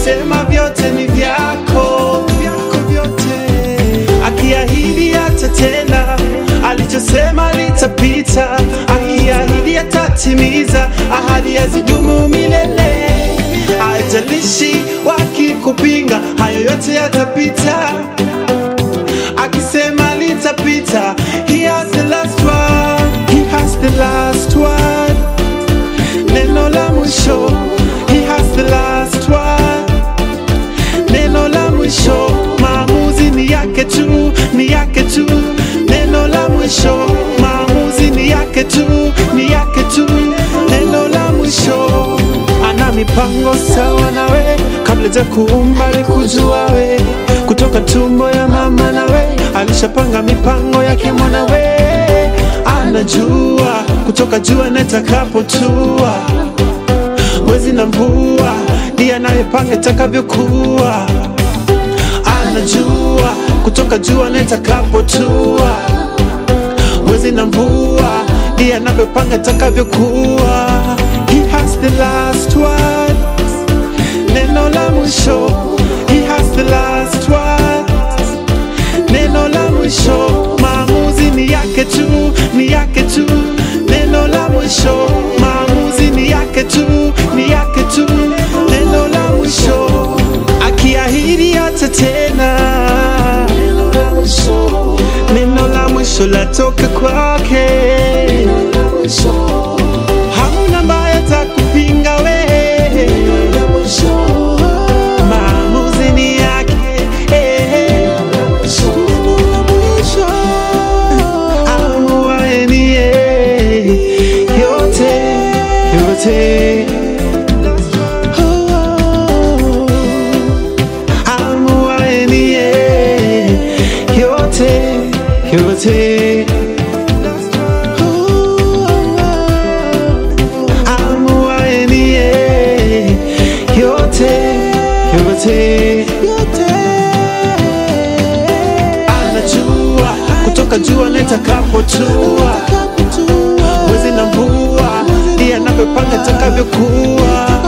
akisema vyote ni vyako, vyako vyote, akiahidi atatenda, alichosema litapita, akiahidi atatimiza, ahadi hazidumu milele. Haijalishi wakikupinga, hayo yote yatapita, akisema litapita. He has the last word, he has the last word neno la mwisho he has the last word neno la mwisho maamuzi ni yake tu ni yake tu neno la mwisho maamuzi ni yake tu ni yake tu neno la mwisho ana mipango sawa nawe kabla ja kuumba alikujua we kutoka tumbo ya mama nawe alishapanga mipango yake mwanawe anajua kutoka jua netakapotua mwezi na mvua ndiye anayepanga itakavyokuwa anajua kutoka jua netakapotua mwezi na mvua ndiye anavyopanga itakavyokuwa he has the last word neno la mwisho he has the last word neno la mwisho maamuzi ni yake tu ni yake tu neno la mwisho maamuzi ni yake tu ni yake tu neno la mwisho akiahidi atatena neno la mwisho latoka kwake hamna ambaye atakupinga we maamuzi ni yake eh. Amuaye ni yeye, yote yote Amuaye ni yeye, yote yote Amuaye ni yeye, yote yote anajua kutoka jua netakapotua mwezi na mvua ndiye anavyopanga itakavyokuwa